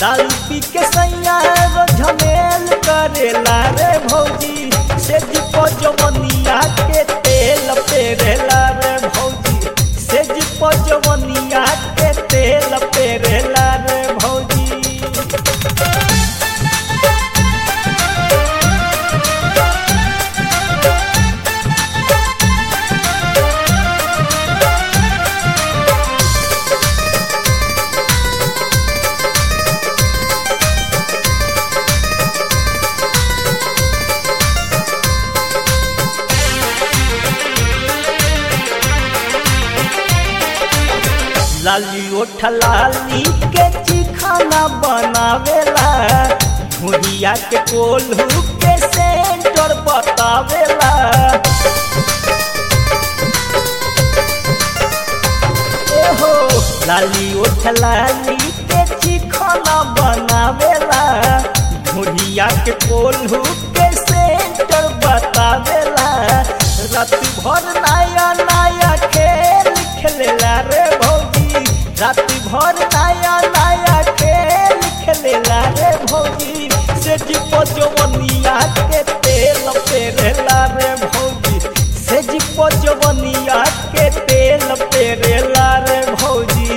दारू पी के सैया रो झमेल करेला रे भौजी से जीपो जवनिया के तेल पेरेला रे भौजी से जीपो जवनिया के तेल पेरेला रे भौजी लाली ओठ लाली के चिखाना बनावेला भुरिया के कोल्हू के सेंटर बतावेला एहो लाली ओठ लाली के चिखाना बनावेला भुरिया के कोल्हू के सेंटर बतावेला रात भर नया नया खेल खेलेला रे भौजी रात भर नया नया खेल खेलेला रे भौजी से जीपो जवनिया के तेल पेरेला रे भौजी से जीपो जवनिया के तेल पेरेला रे भौजी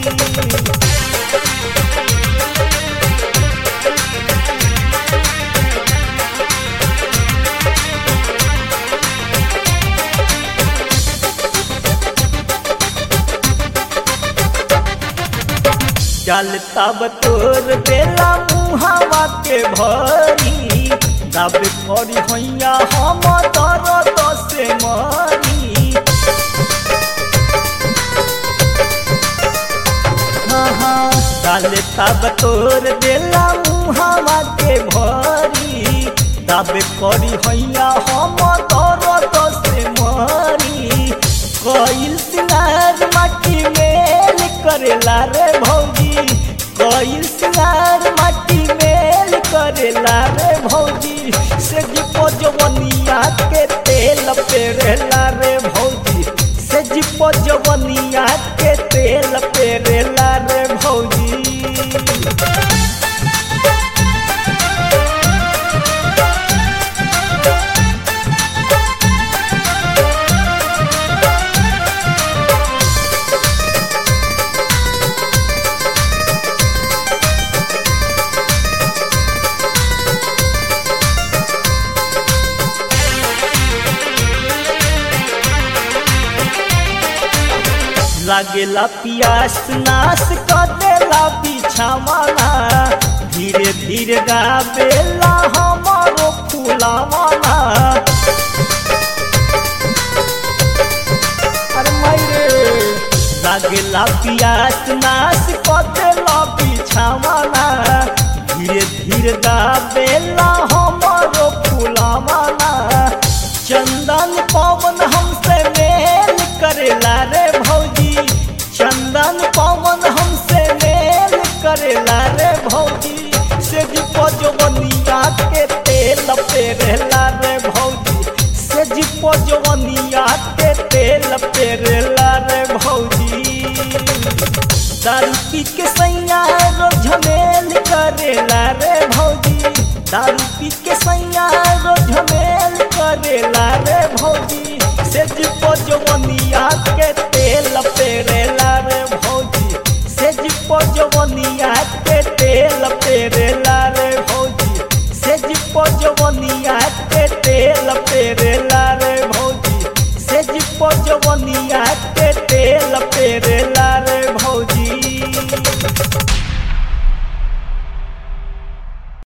चल तब तोर बेला मुहावा के भरी तब करी हैया हम दर्द से मरी हाँ हाँ चल तब तोर बेला मुहावा के भरी तब करी हैया हम दर्द से मरी कईल सिंगार माटी मेल करेला रे भौजी कईल सिंगार माटी मेल करेला रे भौजी से जीपो जवनिया के तेल पेरेला रे भौजी से जीपो जवनिया के तेल पेरेला रे भौजी लागेला पियास नाश कर देला बिछावाना धीरे धीरे गावेला हमारो फूलावाना अरे मायरे लागेला पियास नाश कर देला बिछावाना धीरे धीरे गावेला हमारो फूलावाना चंदन पवन हमसे मेल करेला रे भौजी चंदन पवन हमसे मेल करेला रे भौजी से जीपो जवनिया के तेल पेरेला रे भौजी से जीपो जवनिया के तेल पेरेला रे भौजी दारू पी के सैया रो झमेल करेला रे भौजी दारू पी के सैया रो झमेल करेला रे भौजी से जीपो जवनिया के तेल पेरेला रे भौजी से जीपो जवनिया के तेल पेरेला रे भौजी से जीपो जवनिया के तेल पेरेला